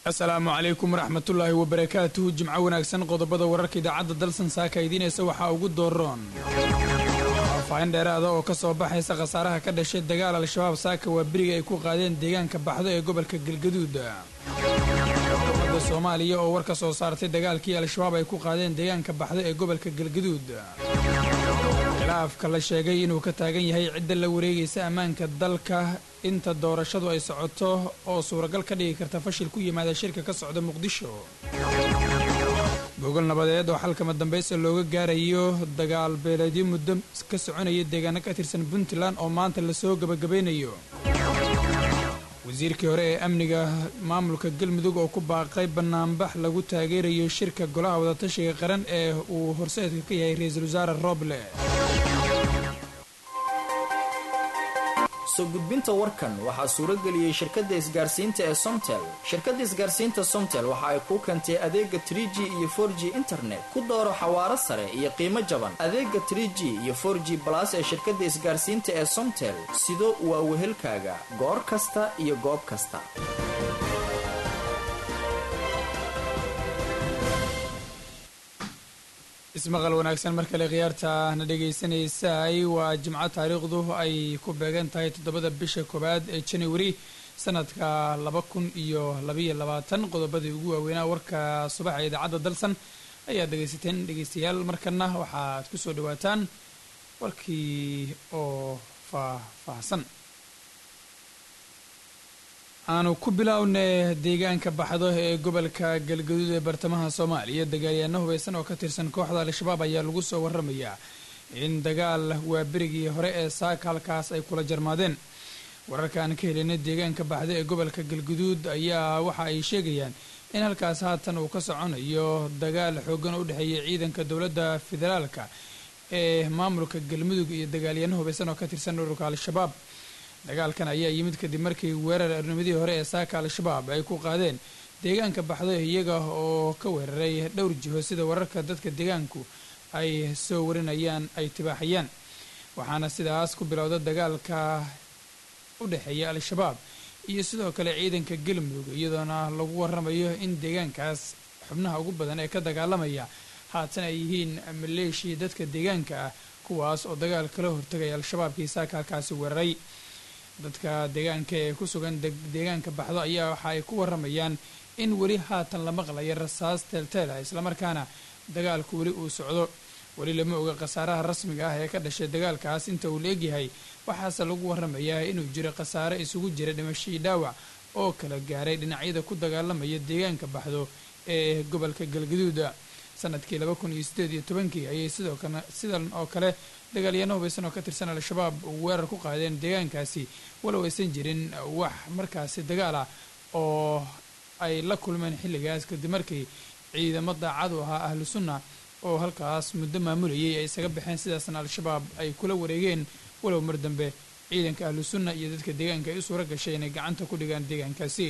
asalaamu calaykum waraxmatullaahi wabarakaatuhu jimco wanaagsan qodobada wararka idaacadda dalsan saaka idiinaysa waxaa ugu dooroon faafaahin dheeraada oo ka soo baxaysa khasaaraha ka dhashay dagaal al-shabaab saaka waa beriga ay ku qaadeen deegaanka baxdo ee gobolka galgaduud dowladda soomaaliya oo war ka soo saartay dagaalkii al-shabaab ay ku qaadeen deegaanka baxdo ee gobolka galgaduud khilaafka la sheegay inuu ka taagan yahay cidda la wareegaysa ammaanka dalka inta doorashadu ay socoto oo suuragal ka dhigi karta fashil ku yimaada shirka ka socda muqdisho gogol nabadeed oo xalkama dambaysa looga gaarayo dagaal beeleedyo muddo ka soconaya deegaano ka tirsan puntland oo maanta lasoo gabagabaynayo wasiirkii hore ee amniga maamulka galmudug oo ku baaqay banaanbax lagu taageerayo shirka golaha wadatashiga qaran ee uu horseedka ka yahay ra-iisul wasaare roble soo gudbinta warkan waxaa suurageliyey shirkadda isgaarsiinta ee somtel shirkadda isgaarsiinta somtel waxa ay kuu keentay adeega tr g iyo for g internet ku dooro xawaaro sare iyo qiimo jaban adeega tr g iyo for g balas ee shirkadda isgaarsiinta ee somtel sido waa wehelkaaga goor kasta iyo goob kasta ismaqal wanaagsan mar kale khiyaarta na dhegaysanaysaay waa jimco taariikhdu ay ku beegan tahay toddobada bisha koowaad ee january sanadka laba kun iyo labaiyo labaatan qodobadii ugu waaweynaa warka subaxa idaacadda dalsan ayaad dhegaysateen dhegaystayaal markana waxaad ku soo dhawaataan warkii oo faahfaahsan aanu ku bilowne deegaanka baxdo ee gobolka galgaduud ee bartamaha soomaaliya dagaalyaano hubaysan oo ka tirsan kooxda al-shabaab ayaa lagu soo waramayaa in dagaal waa berigii hore ee saaka halkaas ay kula jarmaadeen wararka aan ka helinay deegaanka baxdo ee gobolka galgaduud ayaa waxa ay sheegayaan in halkaas haatan uu ka soconayo dagaal xoogan oo u dhexeeya ciidanka dowladda federaalka ee maamulka galmudug iyo dagaalyaano hubaysan oo ka tirsan ururka al-shabaab dagaalkan ayaa yimid kadib markii weerar arnimadii hore ee saaka al-shabaab ay ku qaadeen deegaanka baxdo iyaga oo ka weeraray dhowr jiho sida wararka dadka deegaanku ay soo warinayaan ay tibaaxayaan waxaana sidaas ku bilowda dagaalka u dhexeeya al-shabaab iyo sidoo kale ciidanka galmudug iyadoona lagu waramayo in deegaankaas xubnaha ugu badan ee ka dagaalamaya haatan ay yihiin maleeshia dadka deegaanka ah kuwaas oo dagaal kala hortagaya al-shabaabkii saaka halkaasi weeraray dadka deegaanka ee ku sugan deegaanka baxdo ayaa waxa ay ku waramayaan in weli haatan la maqlayo rasaas teelteel ah islamarkaana dagaalku weli uu socdo weli lama oga khasaaraha rasmiga ah ee ka dhashay dagaalkaas inta uu la egyahay waxaase lagu waramayaa inuu jiro khasaare isugu jira dhimashadii dhaawac oo kala gaaray dhinacyada ku dagaalamaya deegaanka baxdo ee gobolka galgaduuda sanadkii laba kun iyo sideed iyo tobankii ayay sidoo kale sidan oo kale dagaalyaano hubaysan oo ka tirsan al-shabaab weerar ku qaadeen deegaankaasi walow aysan jirin wax markaasi dagaal ah oo ay la kulmeen xilligaas kadib markii ciidamo daacad u ahaa ahlu sunna oo halkaas muddo maamulayay ay isaga baxeen sidaasna al-shabaab ay kula wareegeen walow mar dambe ciidanka ahlu sunna iyo dadka deegaanka ay u suura gashay inay gacanta ku dhigaan deegaankaasi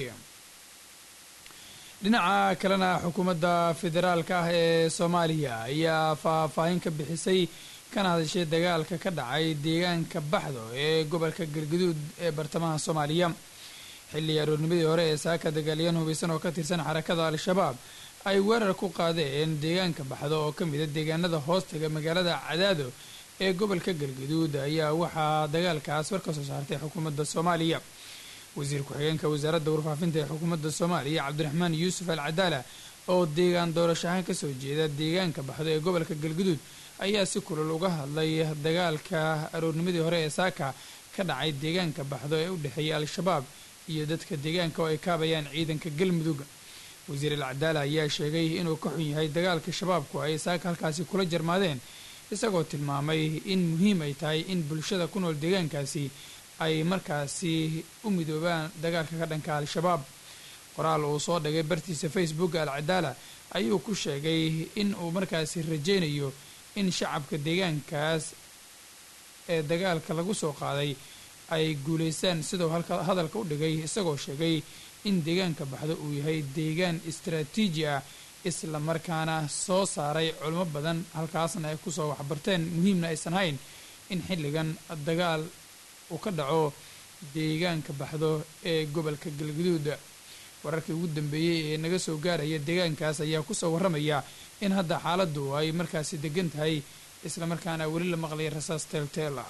dhinaca kalena xukuumadda federaalka ah ee soomaaliya ayaa faahfaahin ka bixisay kana hadashay dagaalka ka dhacay deegaanka baxdo ee gobolka galgaduud ee bartamaha soomaaliya xilli aroornimadii hore ee saaka dagaalyahan hubaysan oo ka tirsan xarakada al-shabaab ay weerar ku qaadeen deegaanka baxdo oo ka mida deegaanada hoostaga magaalada cadaado ee gobolka galgaduud ayaa waxaa dagaalkaas war ka soo saartay xukuumadda soomaaliya wasiir ku-xigeenka wasaaradda warfaafinta ee xukuumadda soomaaliya cabdiraxmaan yuusuf al cadaala oo deegaan doorasho ahaan kasoo jeeda deegaanka baxdo ee gobolka galgaduud ayaa si kulul uga hadlay dagaalka aroornimadii hore ee saaka ka dhacay deegaanka baxdo ee u dhexeeya al-shabaab iyo dadka deegaanka oo ay kaabayaan ciidanka galmudug wasiir al cadaala ayaa sheegay inuu ka xun yahay dagaalka shabaabku ay saaka halkaasi kula jarmaadeen isagoo tilmaamay in muhiim ay tahay in bulshada ku nool deegaankaasi ay markaasi u midoobaan dagaalka ka dhanka al-shabaab qoraal uu soo dhigay bartiisa facebook al cadaala ayuu ku sheegay in uu markaasi rajaynayo in shacabka deegaankaas ee dagaalka lagu soo qaaday ay guulaystaan siduu hadalka u dhigay isagoo sheegay in deegaanka baxdo uu yahay deegaan istaraatiiji ah isla markaana soo saaray culimo badan halkaasna ay kusoo waxbarteen muhiimna aysan hayn in xilligan dagaal uu ka dhaco deegaanka baxdo ee gobolka galgaduud wararkii ugu dambeeyey ee naga soo gaaraya deegaankaas ayaa kusoo warramaya in hadda xaaladdu ay markaasi degan tahay islamarkaana weli la maqlaya rasaas teelteela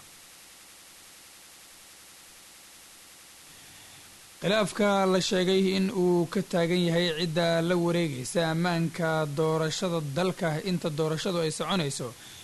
khilaafka la sheegay in uu ka taagan yahay cidda la wareegaysa ammaanka doorashada dalka inta doorashadu ay soconayso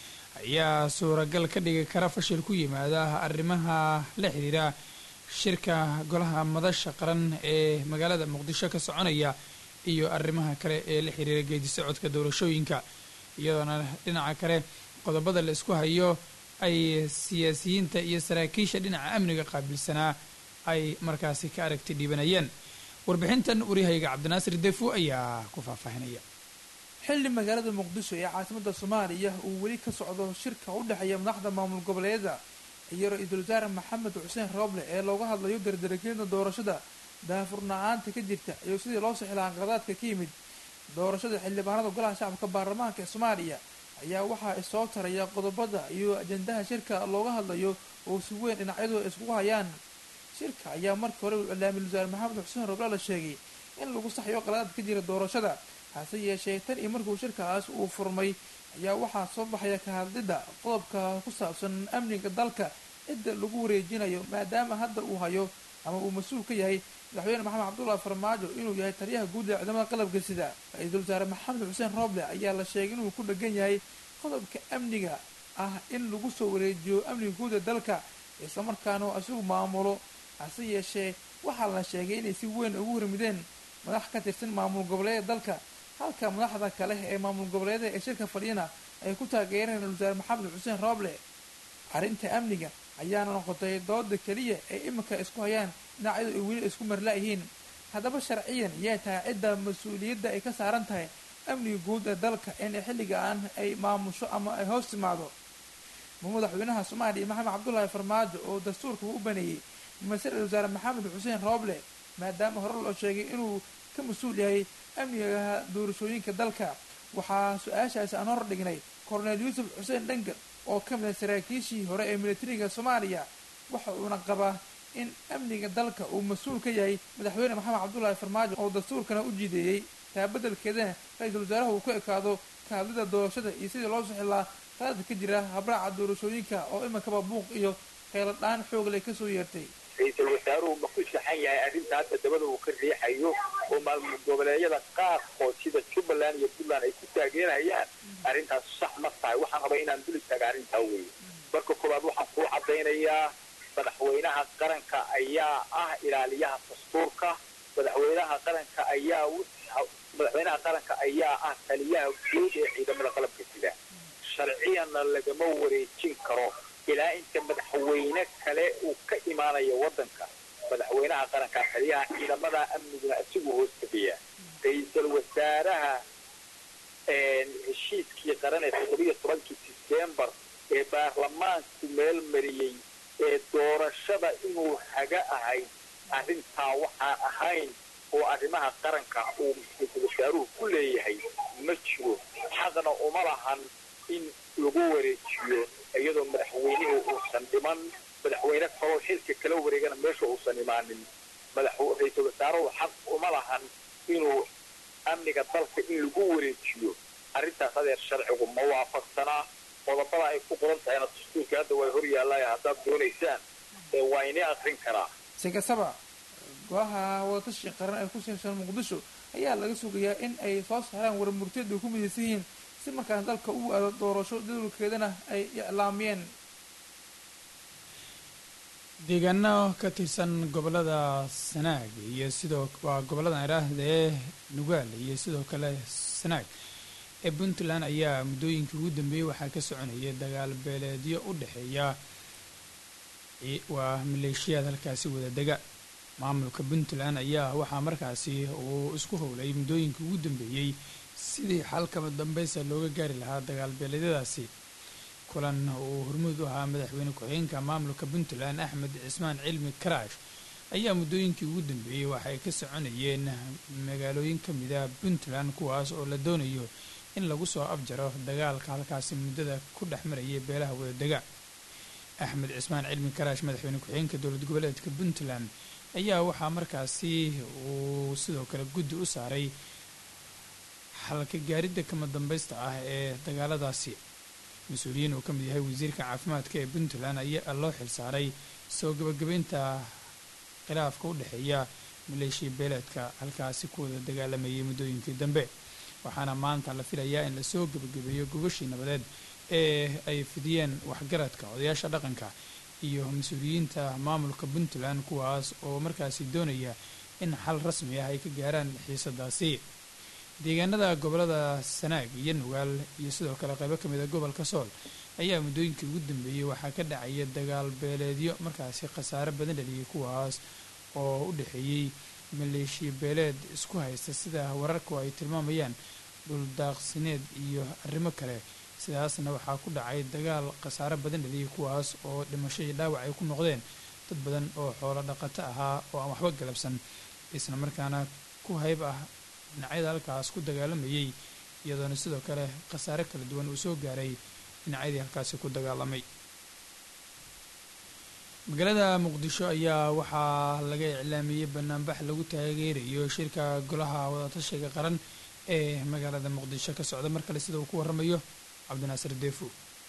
ayaa suuragal ka dhigi kara fashil ku yimaada arrimaha la xidhiira shirka golaha madasha qaran ee magaalada muqdisho ka soconaya iyo arrimaha kale ee la xiriira geedi socodka doorashooyinka iyadoona dhinaca kale qodobada la isku hayo ay siyaasiyiinta iyo saraakiisha dhinaca amniga qaabilsanaa ay markaasi ka aragti dhiibanayeen warbixintan waryahayga cabdinaasir defo ayaa ku faahfaahinaya xilli magaalada muqdisho ee caasimada soomaaliya uu weli ka socdo shirka u dhexeeya madaxda maamul goboleedyada iyo ra-iisul wasaare maxamed xuseen rooble ee looga hadlayo dardarageeda doorashada daafurna-aanta ka jirta iyo sidii loo sixilaa qadaadka ka yimid doorashada xildhibaanada golaha shacabka baarlamaanka ee soomaaliya ayaa waxaa isoo taraya qodobada iyo ajandaha shirka looga hadlayo oo si weyn dhinacyadu ay iskugu hayaan shirka ayaa markii hore uu iclaamiyay wasaare maxamed xuseen rooble la sheegay in lagu saxyo qadaad ka jira doorashada hase yeeshee tan iyo markuu shirkaas uu furmay ayaa waxaa soo baxaya ka hadlidda qodobka ku saabsan amniga dalka cidda lagu wareejinayo maadaama hadda uu hayo ama uu mas-uul ka yahay madaxweyne maxamed cabdullahi farmaajo inuu yahay taliyaha guud ee ciidamada qalabka sida ra-iisul wasaare maxamed xuseen rooble ayaa la sheegay inuu ku dhegan yahay qodobka amniga ah in lagu soo wareejiyo amniga guud ee dalka islamarkaana uu isagu maamulo hase yeeshee waxaa la sheegay inay si weyn ugu hormideen madax ka tirsan maamul goboleeda dalka halka madaxda kale ee maamul goboleeda ee shirka fadhiyana ay ku taageereen ra-isul wasaare maxamed xuseen rooble arrinta amniga ayaana noqotay dooda keliya ee iminka isku hayaan dhinacyadu ay weli isku marla-yihiin haddaba sharciyan yaa tahay cidda mas-uuliyadda ay ka saaran tahay amniga guud ee dalka in xilligaan ay maamusho ama ay hoos timaado ma madaxweynaha soomaaliya maxamed cabdullaahi farmaajo oo dastuurka u baneeyey mase ra-isul wasaare maxamed xuseen rooble maadaama hore loo sheegay inuu ka mas-uul yahay amniga doorashooyinka dalka waxaa su-aashaasi aan hor dhignay korneel yuusuf xuseen dhangal oo ka mid a saraakiishii hore ee militariga soomaaliya waxa uuna qabaa in amniga dalka uu mas-uul ka yahay madaxweyne maxamed cabdullaahi farmaajo oo dastuurkana u jideeyey taa beddelkeedana ra-iisul wasaaraha uu ku ekaado ka hadlida doorashada iyo sidii loo sixilaa qaladka ka jira habraaca doorashooyinka oo iminkaba buuq iyo kheyladhaan xoog leh kasoo yeertay ra-iisul wasaaruhu ma ku saxan yahay arrinta hadda dabada uu ka riixayo oo maalmud goboleedyada qaarkood sida jubbaland iyo puntland ay ku taageerayaan arrintaas sax ma tahay waxaan rabaa inaan dul istaaga arrintaa weeye marka koowaad waxaan kuu caddaynayaa madaxweynaha qaranka ayaa ah ilaaliyaha dastuurka madaxweynaha qaranka ayaa madaxweynaha qaranka ayaa ah taliyaha guud ee ciidamada qalabka sida sharciyanna lagama wareejin karo ilaa inta madaxweyne kale uu ka imaanayo waddanka madaxweynaha qaranka taliyaha ciidamada amniguna isagu hoos tegayaa ra-iisul wasaaraha heshiiskii qaran ee toddobiyo tobankii disembar ee baarlamaanku meel mariyey ee doorashada inuu haga ahayd arrintaa waxaan ahayn oo arrimaha qaranka uu ra-iisul wasaaruhu ku leeyahay ma jiro xaqna uma lahan in lagu wareejiyo iyadoo madaxweynihii uusan dhiman madaxweyne kaloo xilka kala wareegana meesha uusan imaanin ra-iisul wasaaruhu xaq uma lahan inuu amniga dalka in lagu wareejiyo arrintaas adeer sharcigu ma waafaqsanaa qodobada ay ku qoran tahayna dastuurka hadda way hor yaallaya haddaad doonaysaan ee waa ini akrin karaa si kastaba golaha wadatashi qaran ee ku saabsan muqdisho ayaa laga sugayaa in ay soo saaraan warmurtiyad ay ku midaysan yihiin si markaas dalka uu aado doorasho jadwalkeedana ay iclaamiyeen deegaano ka tirsan gobolada sanaag iyo sidoo waa gobollada idhaahda ee nugaal iyo sidoo kale sanaag ee puntland ayaa muddooyinkii ugu dambeeyey waxaa ka soconaya dagaal beeleedyo u dhexeeya waa maleeshiyaad halkaasi wada dega maamulka puntland ayaa waxaa markaasi uu isku howlay muddooyinkii ugu dambeeyey sidii xalkaba dambeysa looga gaari lahaa dagaal beeleedyadaasi kulan uu hormuud u ahaa madaxweyne ku-xigeenka maamulka puntland axmed cismaan cilmi karaash ayaa muddooyinkii ugu dambeeyey waxay ka soconayeen magaalooyin ka mida puntland kuwaas oo la doonayo in lagu soo afjaro dagaalka halkaasi muddada ku dhex maraya beelaha wadadega axmed cismaan cilmi karaash madaxweyne ku-xigeenka dowlad goboleedka puntland ayaa waxaa markaasi uu sidoo kale guddi u saaray xalka gaaridda kama dambaysta ah ee dagaaladaasi mas-uuliyiin uu ka mid yahay wasiirka caafimaadka ee puntland ayaa loo xilsaaray soo gabagabaynta khilaafka u dhexeeya maleeshiya beeleedka halkaasi ku wada dagaalamayay muddooyinkii dambe waxaana maanta la filayaa in lasoo gabagabeeyo gogashii nabadeed ee ay fidiyeen waxgaradka odayaasha dhaqanka iyo mas-uuliyiinta maamulka puntland kuwaas oo markaasi doonaya in xal rasmi ah ay ka gaaraan xiisadaasi deegaanada gobolada sanaag iyo nugaal iyo sidoo kale qaybo ka mid a gobolka sool ayaa muddooyinkii ugu dambeeyey waxaa ka dhacaya dagaal beeleedyo markaasi khasaare badan dhaliyay kuwaas oo u dhexeeyey maleeshiya beeleed isku haysta sida wararku ay tilmaamayaan dhuldaaqsineed iyo arrimo kale sidaasna waxaa ku dhacay dagaal khasaare badan dhaliyay kuwaas oo dhimasho iyo dhaawac ay ku noqdeen dad badan oo xoolo dhaqato ahaa oo aan waxba galabsan isla markaana ku hayb ah dhinacyada halkaas ku dagaalamayay iyadoona sidoo kale khasaare kala duwan uu soo gaaray dhinacyadii halkaasi ku dagaalamay magaalada muqdisho ayaa waxaa laga iclaamiyey banaanbax lagu taageerayo shirka golaha wadatashiga qaran ee magaalada muqdisho ka socda mar kale sida uu ku waramayo cabdinaasir deefo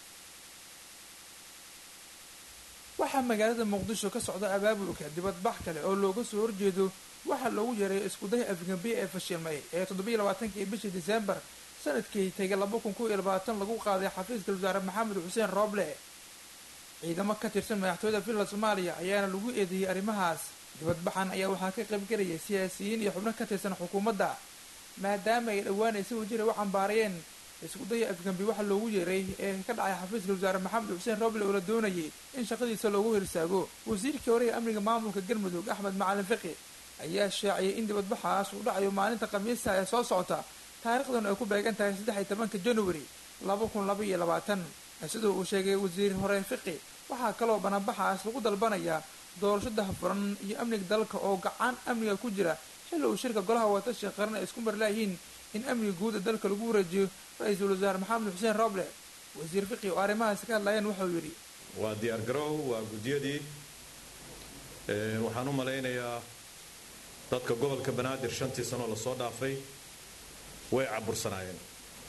waxaa magaalada muqdisho ka socda abaabulka dibadbax kale oo looga soo horjeedo waxaa loogu yeeray iskuday afgambiye ee fashilmay ee toddobiiyo labaatankii bishii disembar sanadkii tegay laba kun kow iyo labaatan lagu qaaday xafiiska wasaare maxamed xuseen rooble ciidamo ka tirsan madaxtooyada finland soomaaliya ayaana lagu eedeeyey arrimahaas dibadbaxan ayaa waxaa ka qaybgelaya siyaasiyiin iyo xubno ka tirsan xukuumadda maadaama ay dhowaan ay si wajira u cambaarayeen iskudaya afgambi waxa loogu yeeray ee ka dhacay xafiiska wasaare maxamed xuseen roble oo la doonayay in shaqadiisa loogu hirsaago wasiirkii hore ee amniga maamulka galmudug axmed macalin fiqi ayaa shaaciyay in dibadbaxaas uu dhacayo maalinta khamiista ee soo socota taariikhdan ay ku beegan tahay saddex iyo tobanka january laba kun laba iyo labaatan sidoo uu sheegay wasiir hore fiqi waxaa kaloo banaanbaxaas lagu dalbanayaa doorasho dahafuran iyo amniga dalka oo gacan amniga ku jira xilli uu shirka golaha wadatashiga qaran ay isku marlaayihiin in amniga guud ee dalka lagu wareejiyo ra-iisul wasaare maxamed xuseen roble wasiir fiqi oo arrimahaasi ka hadlayeen waxauu yidhi waa diyaar garow waa guddiyadii waxaan u malaynayaa dadka gobolka banaadir shantii sanoo lasoo dhaafay way cabursanaayeen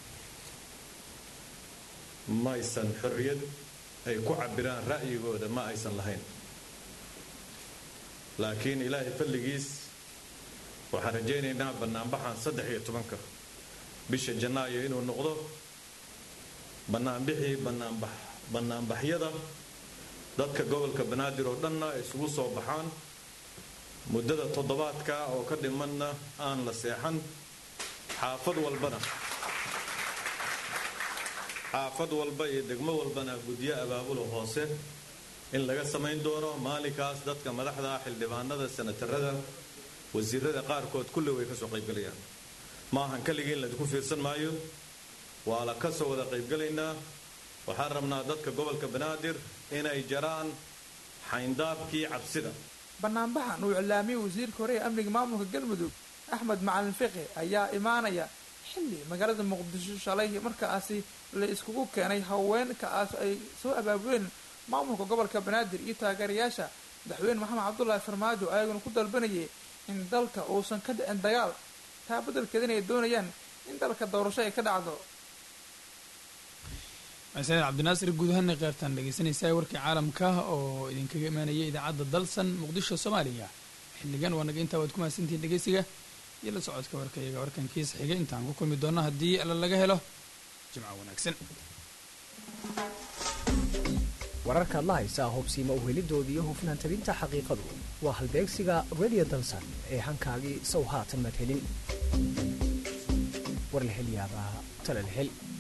ma aysan xorriyad ay ku cabiraan ra'yigooda ma aysan lahayn laakiin ilaahay falligiis waxaan rajaynaynaa bannaanbaxan saddex iyo tobanka bisha janaayo inuu noqdo bannaanbixii bannaanbax bannaanbaxyada dadka gobolka banaadir oo dhanna ay isugu soo baxaan muddada toddobaadka oo ka dhimanna aan la seexan xaafad walbana xaafad walba iyo degmo walbana guddiyo abaabulo hoose in laga samayn doono maalinkaas dadka madaxda xildhibaanada sanatarada wasiirada qaarkood kulli way kasoo qaybgalayaan ma ahan keligii in laydinku fiirsan maayo waa la ka soo wada qaybgalaynaa waxaan rabnaa dadka gobolka banaadir inay jaraan xayndaabkii cabsida banaanbaxan uu iclaamiyey wasiirka hore ee amniga maamulka galmudug axmed macalin fiqi ayaa imaanaya xilli magaalada muqdisho shalay markaasi la iskugu keenay haweenkaas ay soo abaabuleen maamulka gobolka banaadir iyo taageerayaasha madaxweyne maxamed cabdulaahi farmaajo ayaguna ku dalbanayay in dalka uusan ka dhicin dagaal taa beddelkeedana ay doonayaan in dalka doorasho ay ka dhacdo masaid cabdinaasir guud ahaana keyrtaan dhegeysanaysaa warkii caalamka oo idinkaga imaanaya idaacadda dalsan muqdisho soomaaliya xilligan waa naga intaa waad ku mahadsantihiin dhegeysiga iyo la socodka warka iyaga warkankiisa xiga intaan ku kulmi doono haddii alla laga helo jimco wanaagsan wararkaad la haysaa hubsiima uhelidooda iyo hufnaan tabinta xaqiiqadu waa halbeegsiga radio dalsan ee hankaagii sow haatan madhelin war la hel yaabaa tala la hel